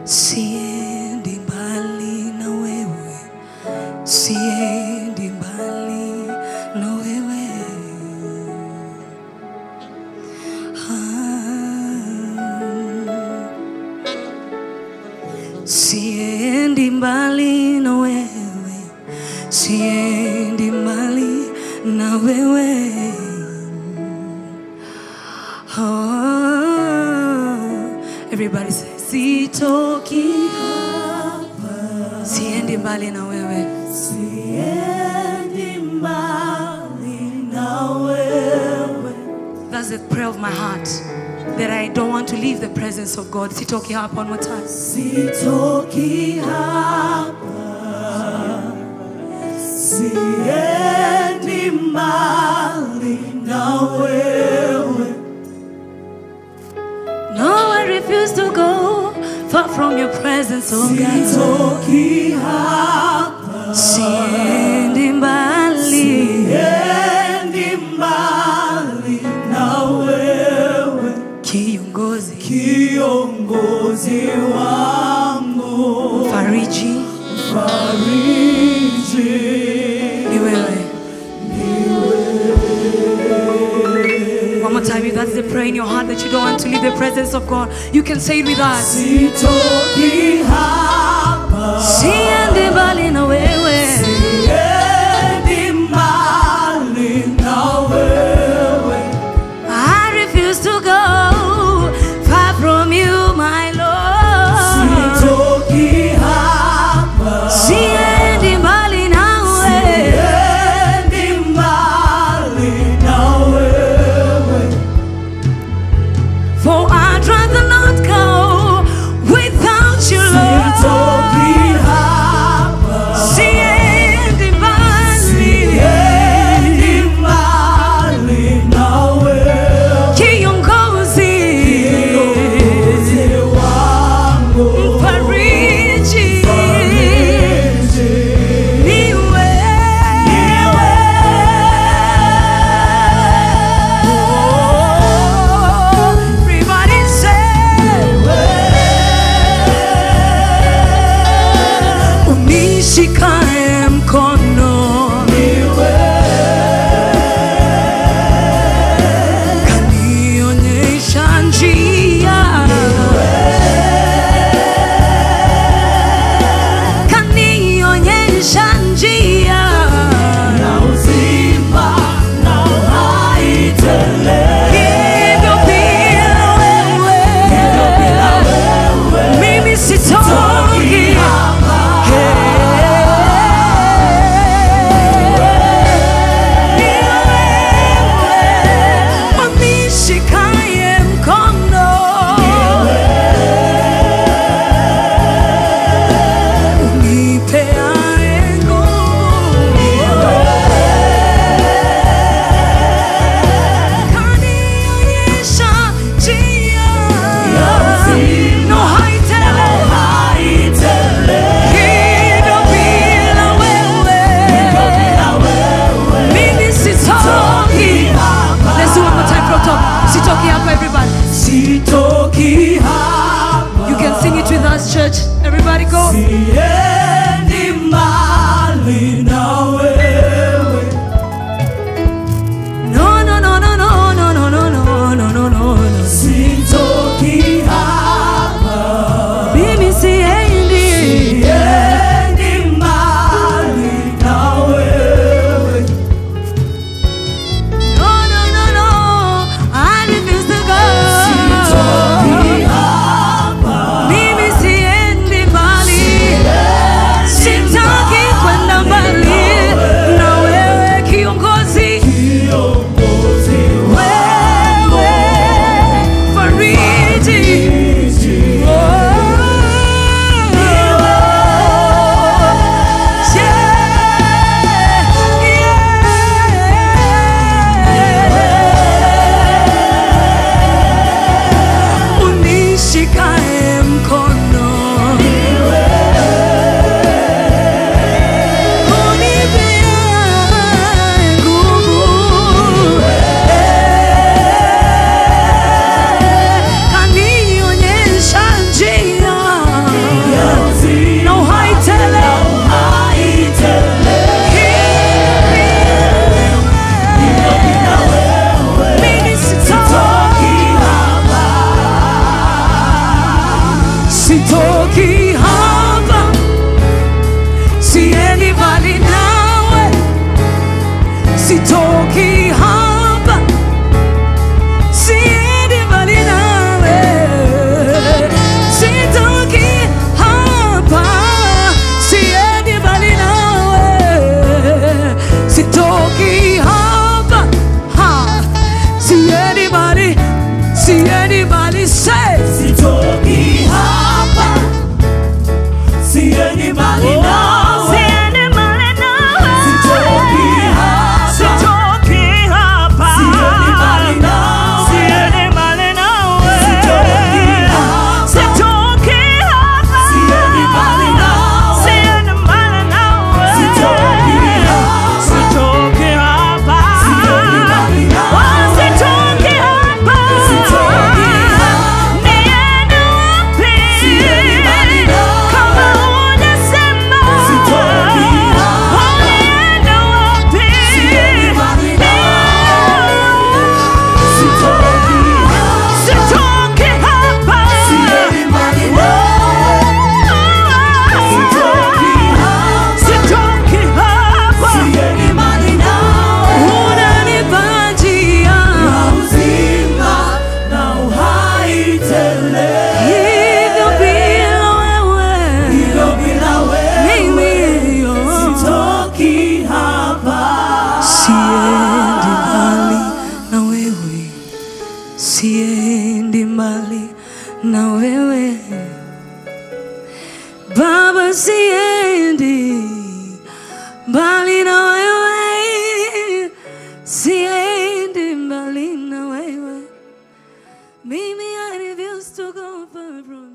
siendi mbali na wewe, siendi mbali na wewe. Ah. Siendi mbali na wewe, siendi mbali na wewe. Oh, everybody say, sitoki hapa, siendi mbali na wewe, Siendi mbali na wewe. That's the prayer of my heart. That I don't want to leave the presence of God. Sitoki hapa one more time. Sitoki hapa. Siendi mbali na wewe. No, I refuse to go far from your presence, oh God. Sitoki hapa. Siendi mbali. Siendi mbali na wewe. Kiongozi, Kiongozi wangu. fariji, Fariji. ni wewe. One more time, if that's the prayer in your heart that you don't want to leave the presence of God, you can say it with us. Sitoki hapa. Siendi mbali na wewe. Siendi mbali na wewe. I refuse to go far from you, my Lord. Sitoki hapa. Siendi mbali nawe. Siendi mbali na wewe. For I'd rather not go without you, Sitoki Lord. hapa. Siendi siendi mbali na wewe, siendi mbali na wewe Baba, siendi mbali na wewe, siendi mbali na wewe. Mimi I refuse to go far from